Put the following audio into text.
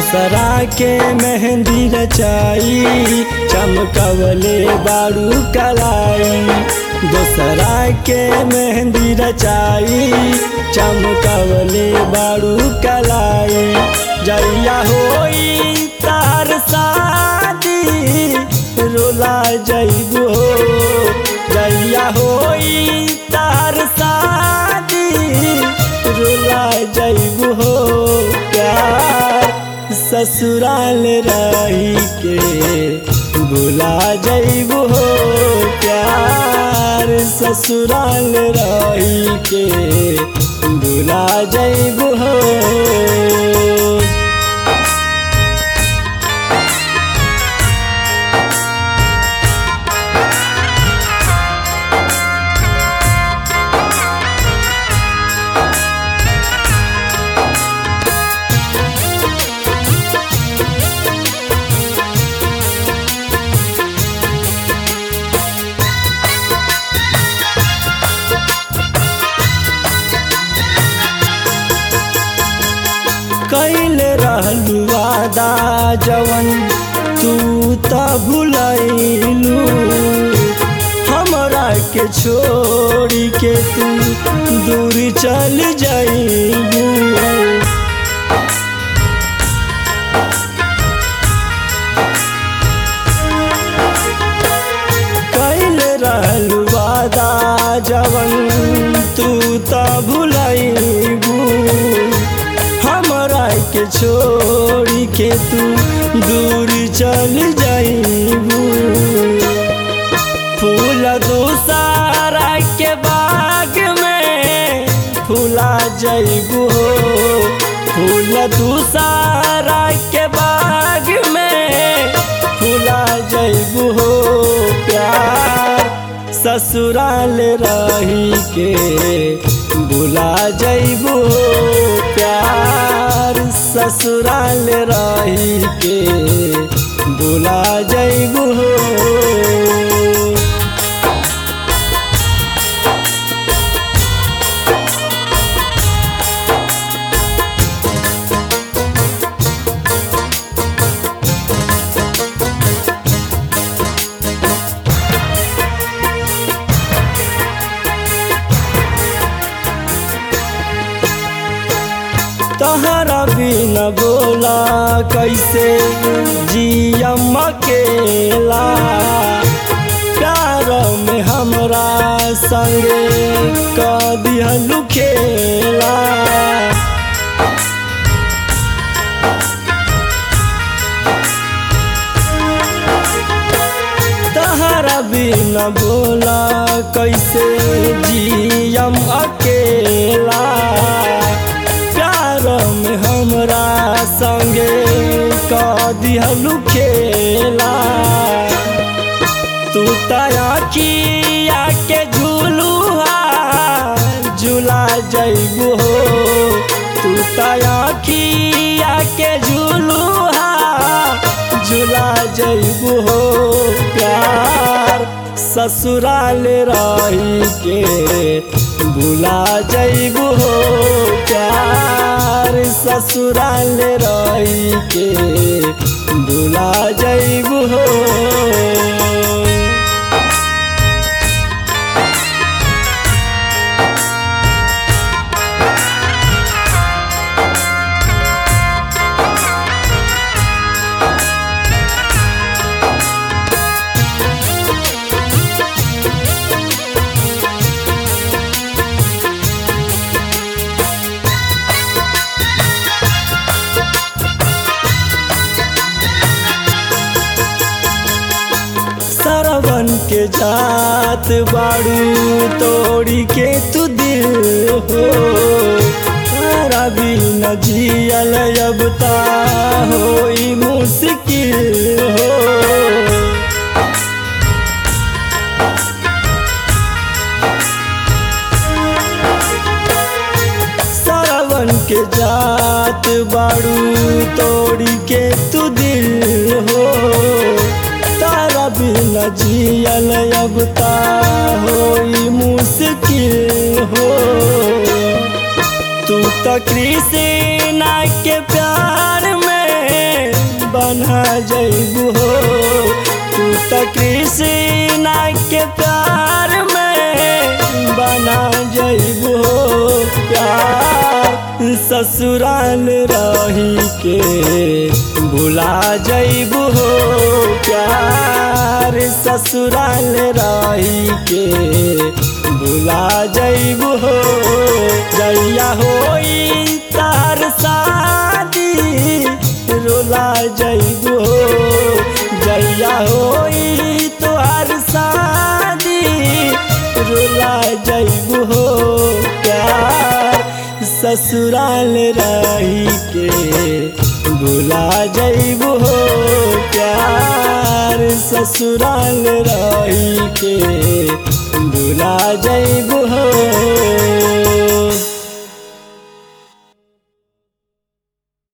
दोसरा के मेहंदी रचाई चमकवले बारू कलाई दोसरा के मेहंदी रचाई चमकवले बारू कलाई जैया होई तार शादी रोला जैबो जैया होई तार शादी रुला जैबू हो प्यार ससुराल रही के बुला जैबू हो प्यार ससुराल रही के बुला जैबू हो कैल रहलू वादा जवन तू त भुलैलू हमरा के छोड़ के तू दूर चल जाइलू कैल रहलू वादा जवन तू त भुलैबू हमरा के छोड़ के तू दूर चल जाइबू फूल दूसरा के बाग में फूला जइबू हो फूल दूसरा के बाग में फूला जइबू हो प्यार ससुराल रही के बुला जइबू हो प्यार ससुराल रही के बुला जइबू हो तहरा बिन बोला कैसे जियम अकेला प्यार में हमरा संगे क दिहलु खेला तहरा बिन बोला कैसे जियम अकेला प्यार में हमरा संगे क दिहलु खेला तू तया के झूलुआ झूला जइबू हो तू तया के झूलुआ झूला जइबू हो प्यार ससुराल रही के भुला जइबू हो प्यार ससुराल रही के भुला जइबू हो सरवन के जात बाड़ू तोड़ी के तू दिल हो तारा भी न जियल अब ता होई मुश्किल हो सरवन के जात बाड़ू तोड़ी के तू दिल हो तारा बिना जियल अब ता होई मुश्किल हो तू तो कृष्णा के प्यार में जइबू हो तू तो कृष्णा के प्यार में बना जइबू हो प्यार ससुराल रही के भुला जइबू हो प्यार ससुराल रही के भुला जइबू हो जइया होई तार शादी रोला जइबू हो जइया होई तोहार शादी रोला जइबू हो प्यार ससुराल रही के भुला जइबू हो प्यार ससुराल रही के भुला जइबू हो